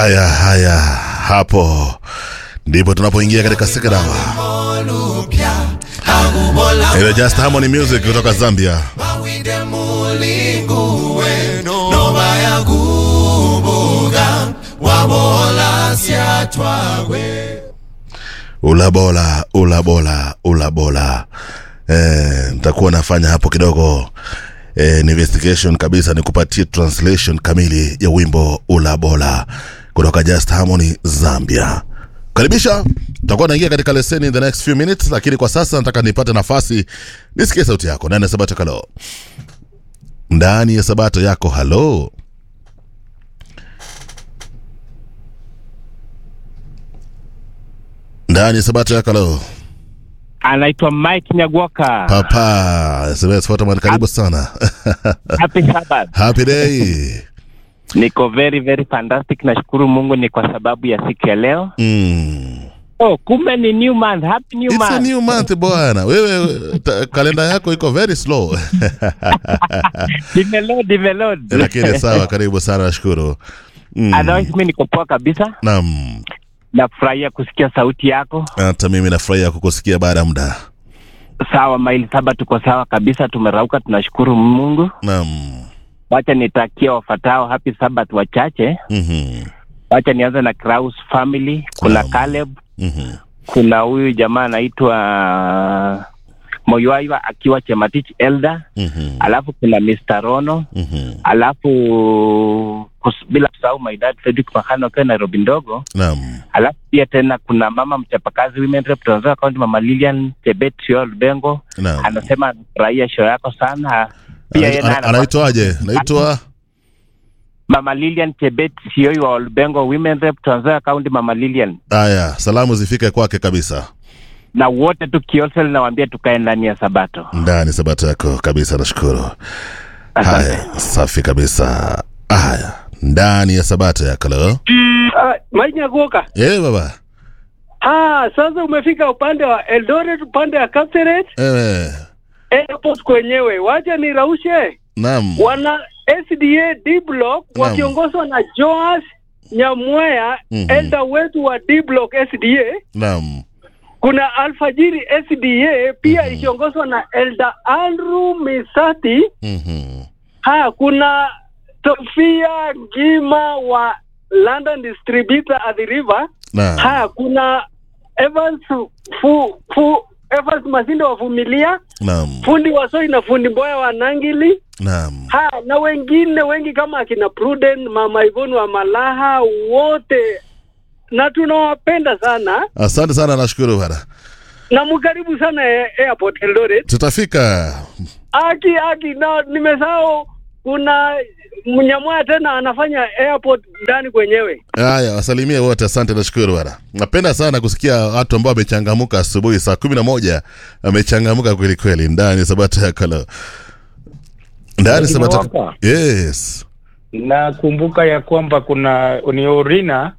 Haya haya, hapo ndipo tunapoingia katika sekadawa ile Just Harmony Music kutoka Zambia. Ulabola, ulabola, ulabola. Eh, nitakuwa nafanya hapo kidogo eh, investigation kabisa, nikupatie translation kamili ya wimbo ulabola kutoka Just Harmony Zambia. Karibisha, tutakuwa naingia katika leseni in the next few minutes, lakini kwa sasa nataka nipate nafasi nisikie sauti yako ndani ya Sabato Kalo, ndani ya Sabato yako. Halo, ndani ya Sabato yako. Halo anaitwa Mike Nyagwoka. papa SMS Photoman, karibu sana Happy Sabbath. happy day. Niko very very fantastic. Nashukuru Mungu ni kwa sababu ya siku ya leo. Mm. Oh, kumbe ni new month. Happy new It's a month. new month bwana, wewe ta, kalenda yako iko very slow Develop, develop. lakini sawa, karibu sana, nashukuru. Mm. Otherwise mimi niko poa kabisa. Naam, Nafurahia kusikia sauti yako. hata mimi nafurahia kukusikia baada ya muda. Sawa, maili saba tuko sawa kabisa, tumerauka, tunashukuru Mungu. Naam. Wacha nitakia wafatao happy Sabbath wachache. Mhm. Wacha nianze na Kraus family. Kuna Naam. Caleb, Mhm. kuna huyu jamaa anaitwa Moyoaiwa akiwa Chematich Elder, Mhm. alafu kuna Mr. Rono, Mhm. alafu kus- bila kusahau my dad Fredrick Mahano akiwa Nairobi ndogo, Naam. alafu pia tena kuna mama mchapakazi women rep Trans Nzoia County, mama Lilian Chebet Siol Bengo Naam. anasema anafurahia show yako sana. Pia yeye Ana- naye ana- anafanya- Anaitwaje? Naitwa Mama Lilian Chebet Sioi wa Olbengo women rep Trans Nzoia County, mama Lilian haya, salamu zifike kwake kabisa. na wote tu Kiosel, nawaambia tukae ndani ya Sabato. Ndani sabato yako kabisa, nashukuru. Asante. Haya, safi kabisa. Haya, ndani ya sabato yako leo. Ah, Mike Nyagoka. Eh, baba. Ah, sasa umefika upande wa Eldoret, upande wa Kapseret, Eh, airport kwenyewe. Wacha niraushe naam. wana SDA D block Naam. wakiongozwa na Joas Nyamwea, Mhm. elder wetu wa D block SDA. Naam. Kuna Alfajiri SDA pia Mhm. ikiongozwa na elder Andrew Misati. Mhm. Ha, kuna Sofia Gima wa London Distributor at the River. Naam. Ha, kuna Evans fu, fu, Evans Masinde wa Vumilia, Naam. fundi wa Soi na fundi Mboya wa Nangili. Naam. Ha, na wengine wengi kama akina Pruden, Mama Ivoni wa Malaha, wote na tunawapenda sana Asante sana, nashukuru bana. na mkaribu sana eh, airport Eldoret. Tutafika. Aki aki na nimesahau kuna mnyamwaya tena anafanya airport ndani kwenyewe. Haya, wasalimie wote, asante, nashukuru bana. Napenda sana kusikia watu ambao wamechangamuka asubuhi saa kumi na moja wamechangamuka kweli kweli, ndani sabato ya kalo, ndani sabato. Hapa. Yes. nakumbuka ya kwamba kuna ni Orina